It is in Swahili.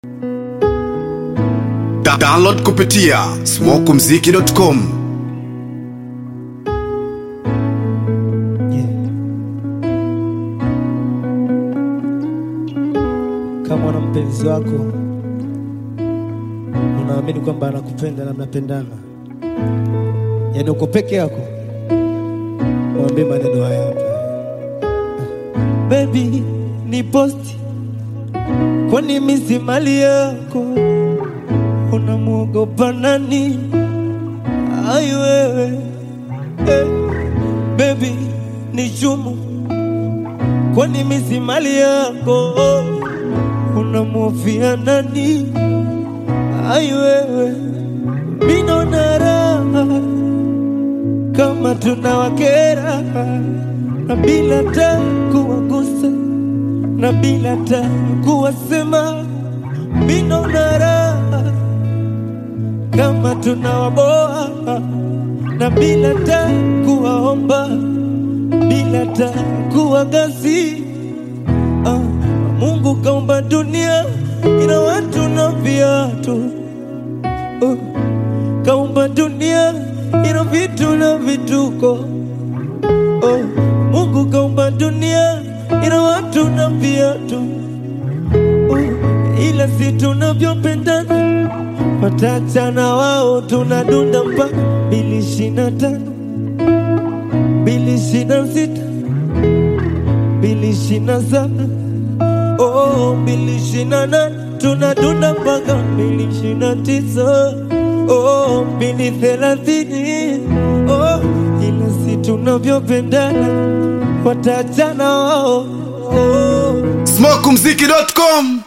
Da download kupitia smokumziki.com Yeah. Kama una mpenzi wako unaamini kwamba anakupenda na mnapendana, yaani uko peke yako, mwambie maneno haya hapa: Baby, ni posti, kwani mimi si mali yako? Unamwogopa nani? Ai wewe eh. Baby, ni chumu, kwani mimi si mali yako? Unamhofia nani? Ai wewe, mimi naona raha kama tunawakera na bila ta kuwagusa na bila ta kuwasema, mimi naona raha kama tunawaboa na bila ta kuwaomba bila ta kuwagasi. Ah, Mungu kaumba dunia ina watu na viatu oh, kaumba dunia ina vitu na vituko oh, Mungu kaumba dunia ina watu na viatu oh, ila si tunavyopendana watachana wao tunadunda mpaka mbili ishirini na tano mbili ishirini na sita mbili ishirini na saba oh, mbili ishirini na nane tunadunda mpaka mbili ishirini na tisa oh, mbili thelathini oh, ila si tunavyopendana watachana wao oh. smokumziki.com